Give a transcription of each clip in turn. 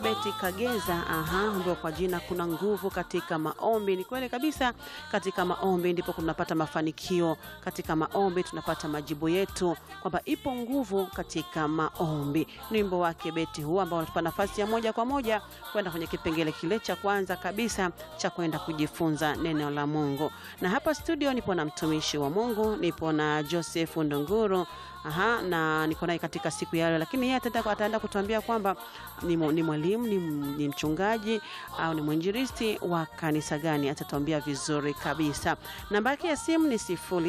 Beti Kageza. Aha, ambayo kwa jina kuna nguvu katika maombi. Ni kweli kabisa, katika maombi ndipo tunapata mafanikio, katika maombi tunapata majibu yetu, kwamba ipo nguvu katika maombi. Ni wimbo wake Beti huu ambao unatupa nafasi ya moja kwa moja kwenda kwenye kipengele kile cha kwanza kabisa cha kwenda kujifunza neno la Mungu. Na hapa studio nipo na mtumishi wa Mungu, nipo na Joseph Ndunguru. Aha, na niko naye katika siku ya leo, lakini yeye ataenda ataenda kutuambia kwamba ni, mu- ni mwalimu ni, m- ni mchungaji au ni mwinjilisti wa kanisa gani, atatuambia vizuri kabisa. Namba yake ya simu ni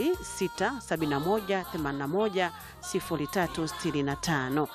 067181 0365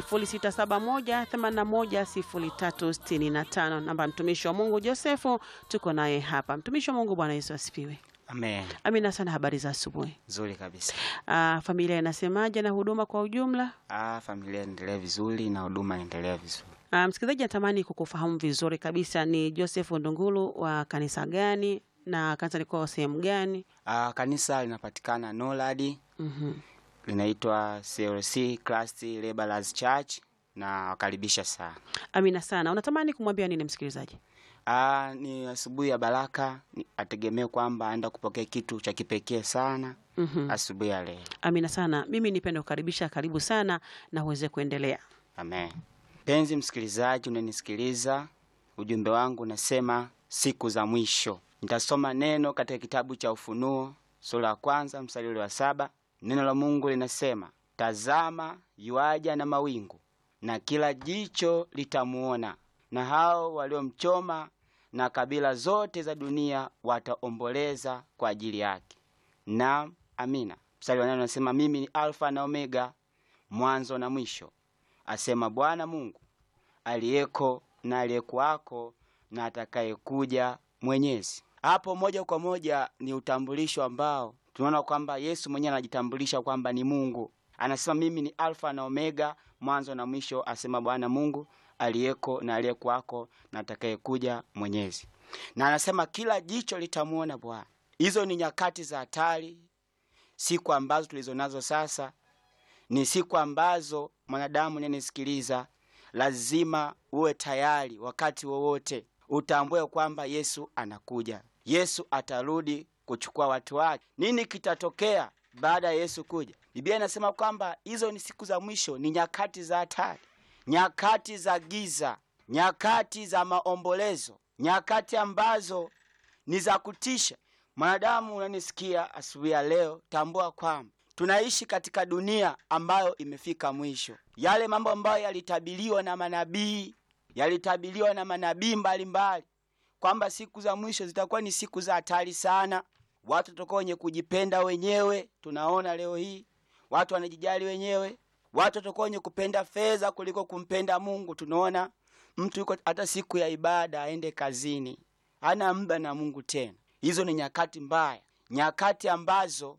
0671810365. Namba ya mtumishi wa Mungu Josefu, tuko naye hapa. Mtumishi wa Mungu, Bwana Yesu asifiwe. Amen. Amina sana. Habari za asubuhi. Nzuri kabisa. Ah, familia inasemaje na huduma kwa ujumla? Ah, familia inaendelea vizuri na huduma inaendelea vizuri. Ah, msikilizaji natamani kukufahamu vizuri kabisa, ni Joseph Ndungulu wa kanisa gani na kanisa liko sehemu gani? Ah, kanisa linapatikana Norad, Mhm. linaitwa CLC Christ Laborers Church na wakaribisha sana. Amina sana. Unatamani kumwambia nini msikilizaji? Ah, ni asubuhi ya baraka, ni- ategemee kwamba aenda kupokea kitu cha kipekee sana Mhm. asubuhi ya leo. Amina sana. Mimi nipende kukaribisha, karibu sana na uweze kuendelea. Amen. Penzi msikilizaji, unanisikiliza, ujumbe wangu unasema siku za mwisho. Nitasoma neno katika kitabu cha Ufunuo sura ya kwanza mstari ule wa saba. Neno la Mungu linasema, tazama yuaja na mawingu, na kila jicho litamuona, na hao waliomchoma, na kabila zote za dunia wataomboleza kwa ajili yake. Naam, amina. Mstari wa nane unasema, mimi ni Alfa na Omega, mwanzo na mwisho asema Bwana Mungu aliyeko na aliyekuwako na atakayekuja Mwenyezi. Hapo moja kwa moja ni utambulisho ambao tunaona kwamba Yesu mwenyewe anajitambulisha kwamba ni Mungu. Anasema mimi ni Alfa na Omega, mwanzo na mwisho, asema Bwana Mungu aliyeko na aliyekuwako na atakayekuja Mwenyezi. Na anasema kila jicho litamwona Bwana. Hizo ni nyakati za hatari, siku ambazo tulizo nazo sasa ni siku ambazo mwanadamu nanisikiliza, lazima uwe tayari wakati wowote, utambue kwamba Yesu anakuja. Yesu atarudi kuchukua watu wake. Nini kitatokea baada ya Yesu kuja? Biblia inasema kwamba hizo ni siku za mwisho, ni nyakati za hatari, nyakati za giza, nyakati za maombolezo, nyakati ambazo ni za kutisha. Mwanadamu unanisikia asubuhi ya leo, tambua kwamba tunaishi katika dunia ambayo imefika mwisho. Yale mambo ambayo yalitabiriwa na manabii, yalitabiriwa na manabii mbalimbali kwamba siku za mwisho zitakuwa ni siku za hatari sana. Watu watakuwa wenye kujipenda wenyewe, tunaona leo hii watu wanajijali wenyewe. Watu watakuwa wenye kupenda fedha kuliko kumpenda Mungu. Tunaona mtu yuko hata siku ya ibada aende kazini, hana muda na Mungu tena. Hizo ni nyakati mbaya, nyakati ambazo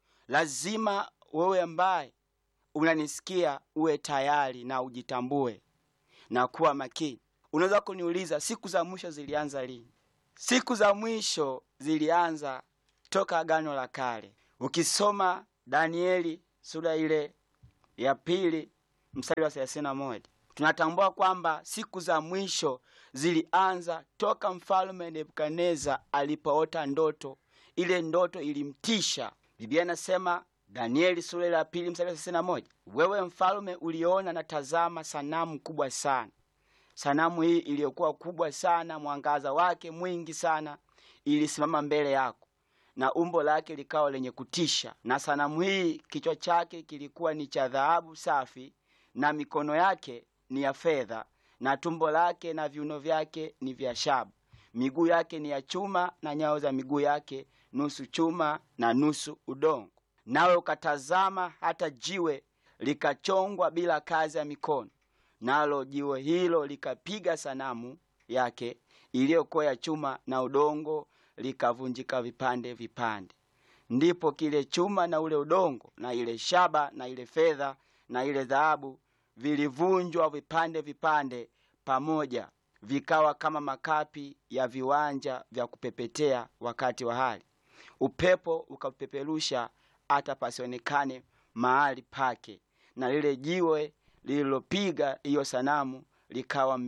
lazima wewe ambaye unanisikia uwe tayari na ujitambue na kuwa makini. Unaweza kuniuliza siku za mwisho zilianza lini? Siku za mwisho zilianza toka Agano la Kale. Ukisoma Danieli sura ile ya pili mstari wa thelathini na moja tunatambua kwamba siku za mwisho zilianza toka mfalme Nebukadneza alipoota ndoto. Ile ndoto ilimtisha. Biblia inasema Danieli sura ile ya pili mstari wa thelathini na moja wewe mfalme uliona na tazama sanamu kubwa sana. Sanamu hii iliyokuwa kubwa sana, mwangaza wake mwingi sana, ilisimama mbele yako na umbo lake likawa lenye kutisha. Na sanamu hii kichwa chake kilikuwa ni cha dhahabu safi, na mikono yake ni ya fedha, na tumbo lake na viuno vyake ni vya shaba. Miguu yake ni ya chuma, na nyayo za miguu yake nusu chuma na nusu udongo. Nawe ukatazama hata jiwe likachongwa bila kazi ya mikono, nalo jiwe hilo likapiga sanamu yake iliyokuwa ya chuma na udongo likavunjika vipande vipande. Ndipo kile chuma na ule udongo na ile shaba na ile fedha na ile dhahabu vilivunjwa vipande vipande pamoja, vikawa kama makapi ya viwanja vya kupepetea wakati wa hali. Upepo ukapeperusha hata pasionekane mahali pake, na lile jiwe lililopiga hiyo sanamu likawa mi-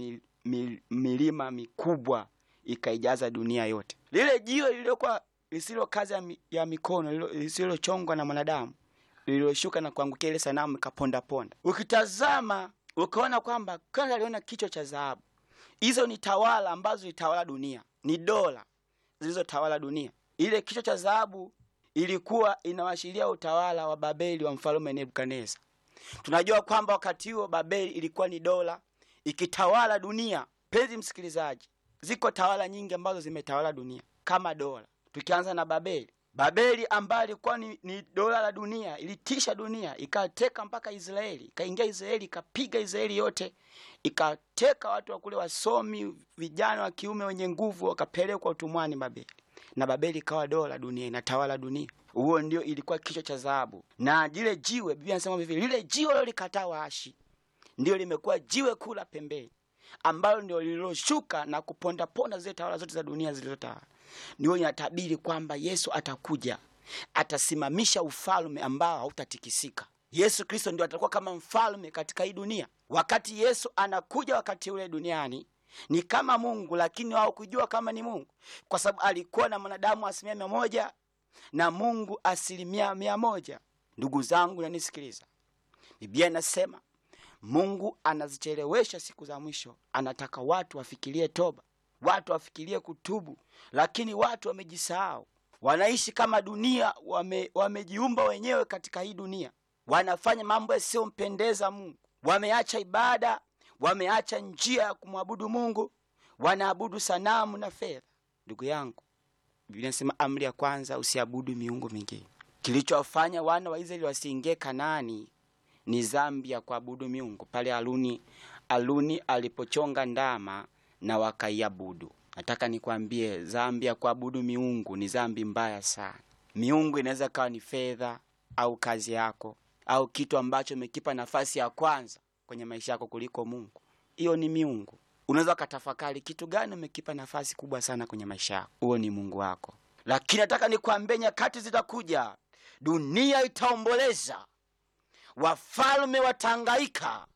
mil, milima mikubwa ikaijaza dunia yote. Lile jiwe lililokuwa lisilo kazi ya, mi, ya mikono lilo- lisilochongwa na mwanadamu lililoshuka na kuangukia ile sanamu ikaponda ponda. Ukitazama ukaona kwamba kwanza aliona kichwa cha dhahabu. Hizo ni tawala ambazo zilitawala dunia, ni dola zilizotawala dunia. Ile kichwa cha dhahabu ilikuwa inawashiria utawala wa Babeli wa mfalme Nebukadneza. Tunajua kwamba wakati huo Babeli ilikuwa ni dola ikitawala dunia. Penzi msikilizaji, ziko tawala nyingi ambazo zimetawala dunia kama dola. Tukianza na Babeli, Babeli ambayo ilikuwa ni, ni dola la dunia, ilitisha dunia, ikateka mpaka Israeli, ikaingia Israeli, ikapiga Israeli yote, ikateka watu wa kule, wasomi, vijana wa kiume wenye nguvu, wakapelekwa utumwani Babeli, na Babeli ikawa dola dunia, inatawala dunia. Huo ndio ilikuwa kichwa cha dhahabu, na lile jiwe, Biblia inasema hivi, lile jiwe lilikataa waashi ndio limekuwa jiwe kuu la pembeni ambalo ndio lililoshuka na kupondaponda zile tawala zote za dunia zilizotawala. Ndio inatabiri kwamba Yesu atakuja, atasimamisha ufalme ambao hautatikisika. Yesu Kristo ndio atakuwa kama mfalme katika hii dunia. Wakati Yesu anakuja wakati ule duniani ni kama Mungu, lakini hawakujua kama ni Mungu, kwa sababu alikuwa na mwanadamu asilimia mia moja na Mungu asilimia mia moja. Ndugu zangu, nanisikiliza, Biblia inasema Mungu anazichelewesha siku za mwisho, anataka watu wafikirie toba, watu wafikirie kutubu, lakini watu wamejisahau, wanaishi kama dunia, wame, wamejiumba wenyewe katika hii dunia, wanafanya mambo yasiyompendeza Mungu, wameacha ibada, wameacha njia ya kumwabudu Mungu, wanaabudu sanamu na fedha. Ndugu yangu, Biblia inasema amri ya kwanza, usiabudu miungu mingine. Kilichowafanya wana wa Israeli wasiingie Kanaani ni dhambi ya kuabudu miungu pale Aluni, Aluni alipochonga ndama na wakaiabudu. Nataka nikwambie dhambi ya kuabudu miungu ni dhambi mbaya sana. Miungu inaweza kawa ni fedha au kazi yako au kitu ambacho umekipa nafasi ya kwanza kwenye maisha yako kuliko Mungu. Hiyo ni miungu. Unaweza ukatafakari kitu gani umekipa nafasi kubwa sana kwenye maisha yako, huo ni Mungu wako. Lakini nataka nikwambie, nyakati zitakuja, dunia itaomboleza wafalme watangaika,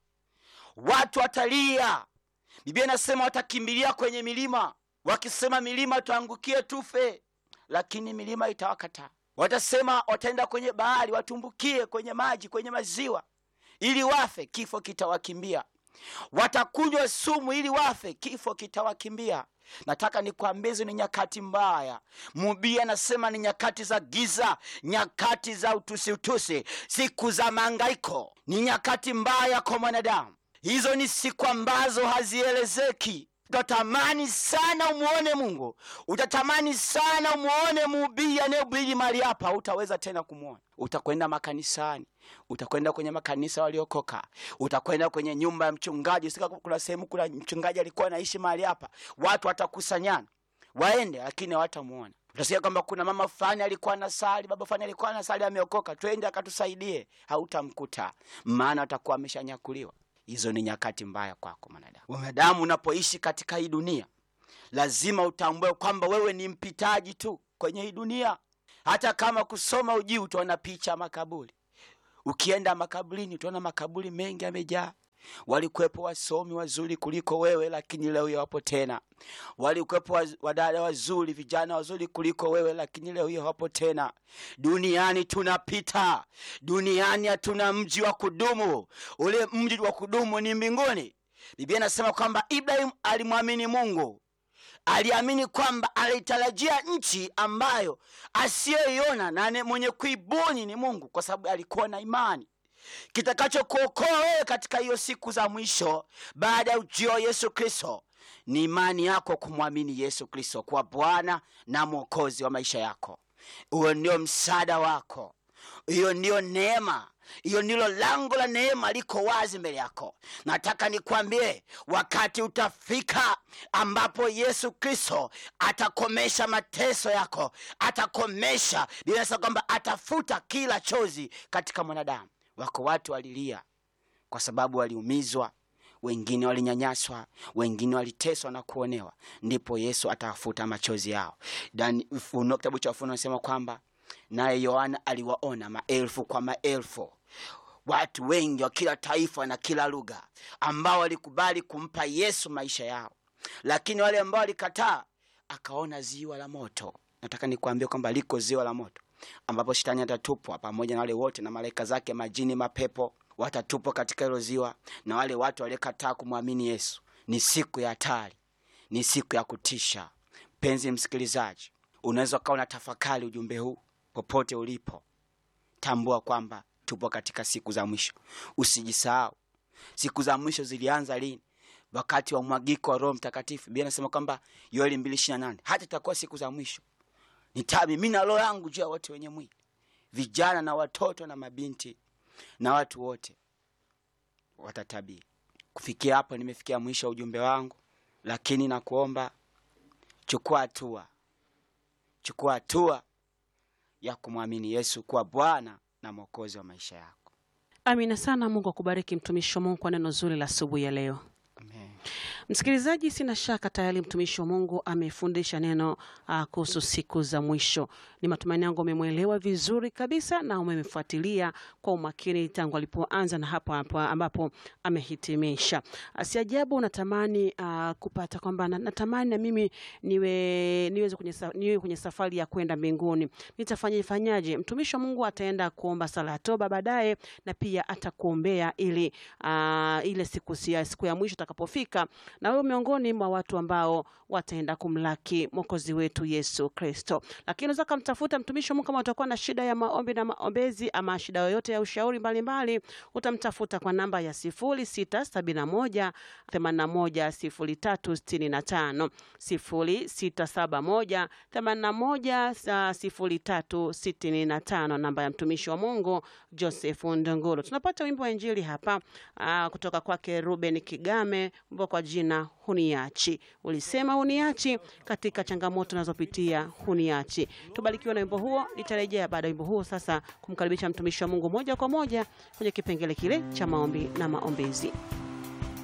watu watalia. Biblia inasema watakimbilia kwenye milima, wakisema milima tuangukie tufe, lakini milima itawakataa. Watasema wataenda kwenye bahari, watumbukie kwenye maji, kwenye maziwa ili wafe, kifo kitawakimbia. Watakunywa sumu ili wafe, kifo kitawakimbia. Nataka nikwambie hizo ni nyakati mbaya. Mubia anasema ni nyakati za giza, nyakati za utusi utusi, siku za maangaiko. Ni nyakati mbaya kwa mwanadamu. Hizo ni siku ambazo hazielezeki. Utatamani sana umuone Mungu, utatamani sana umuone mhubiri anayehubiri mahali hapa, utaweza tena kumwona. Utakwenda makanisani, utakwenda kwenye makanisa waliokoka, utakwenda kwenye nyumba ya mchungaji. Sika kuna sehemu kuna mchungaji alikuwa anaishi mahali hapa, watu watakusanyana waende, lakini hawatamuona. Utasikia kwamba kuna mama fulani alikuwa anasali, baba fulani alikuwa anasali, ameokoka, twende akatusaidie. Hautamkuta, maana atakuwa ameshanyakuliwa. Hizo ni nyakati mbaya kwako mwanadamu. Mwanadamu, unapoishi katika hii dunia, lazima utambue kwamba wewe ni mpitaji tu kwenye hii dunia. Hata kama kusoma ujui, utaona picha makaburi. Ukienda makaburini, utaona makaburi mengi yamejaa. Walikuwepo wasomi wazuri kuliko wewe, lakini leo hawapo tena. Walikuwepo waz- wadada wazuri, vijana wazuri kuliko wewe, lakini leo hiyo hawapo tena. Duniani tunapita, duniani hatuna mji wa kudumu. Ule mji wa kudumu ni mbinguni. Biblia inasema kwamba Ibrahim alimwamini Mungu, aliamini kwamba alitarajia nchi ambayo asiyoiona na ane- mwenye kuibuni ni Mungu, kwa sababu alikuwa na imani kitakachokuokoa wewe katika hiyo siku za mwisho baada ya ujio wa Yesu Kristo ni imani yako kumwamini Yesu Kristo kuwa Bwana na Mwokozi wa maisha yako. Huo ndio msaada wako, hiyo ndiyo neema, hiyo ndilo lango la neema liko wazi mbele yako. Nataka nikwambie, wakati utafika ambapo Yesu Kristo atakomesha mateso yako, atakomesha. Biblia inasema kwamba atafuta kila chozi katika mwanadamu. Wako watu walilia kwa sababu waliumizwa, wengine walinyanyaswa, wengine waliteswa na kuonewa, ndipo Yesu atawafuta machozi yao. Dan Ufunuo, kitabu cha Ufunuo anasema kwamba naye Yohana aliwaona maelfu kwa maelfu watu wengi wa kila taifa na kila lugha ambao walikubali kumpa yesu maisha yao lakini wale ambao walikataa akaona ziwa la moto nataka nikuambia kwamba liko ziwa la moto ambapo shetani atatupwa pamoja na wale wote na malaika zake majini mapepo watatupwa katika hilo ziwa na wale watu waliokataa kumwamini yesu ni siku ya hatari ni siku ya kutisha mpenzi msikilizaji unaweza ukawa na tafakari ujumbe huu popote ulipo tambua kwamba tupo katika siku za mwisho usijisahau siku za mwisho zilianza lini wakati wa mwagiko wa roho mtakatifu biblia anasema kwamba yoeli mbili ishiri na nane hata itakuwa siku za mwisho nitamimina roho yangu juu ya wote wenye mwili vijana na watoto na mabinti na watu wote watatabiri kufikia hapo nimefikia mwisho wa ujumbe wangu lakini nakuomba chukua hatua chukua hatua ya kumwamini yesu kuwa bwana na mwokozi wa maisha yako amina sana mungu akubariki mtumishi wa mungu kwa neno zuri la asubuhi ya leo Amen. msikilizaji sina shaka tayari mtumishi wa mungu amefundisha neno uh, kuhusu siku za mwisho ni matumaini yangu umemwelewa vizuri kabisa na umemfuatilia kwa umakini tangu alipoanza na hapo hapo ambapo amehitimisha uh, si ajabu unatamani uh, kupata kwamba na- natamani na mimi niwe niweze kwenye, sa- niwe kwenye safari ya kwenda mbinguni nitafanya fanyaje mtumishi wa mungu ataenda kuomba sala ya toba baadaye na pia atakuombea ili uh, ile siku, ya, siku ya mwisho itakapofika na wewe miongoni mwa watu ambao wataenda kumlaki mwokozi wetu yesu kristo lakini unaweza kamtafuta mtumishi wa mungu kama utakuwa na shida ya maombi na maombezi ama shida yoyote ya ushauri mbalimbali utamtafuta kwa namba ya sifuri sita sabini na moja themanini na moja sifuri tatu sitini na tano sifuri sita saba moja themanini na moja sa- sifuri tatu sitini na tano namba ya mtumishi wa mungu joseph ndongolo tunapata wimbo wa injili hapa aa, kutoka kwake ruben kigame wimbo kwa jina huniachi ulisema huniachi katika changamoto nazopitia huniachi tubarikiwe na wimbo huo nitarejea baada ya wimbo huo sasa kumkaribisha mtumishi wa mungu moja kwa moja kwenye kipengele kile cha maombi na maombezi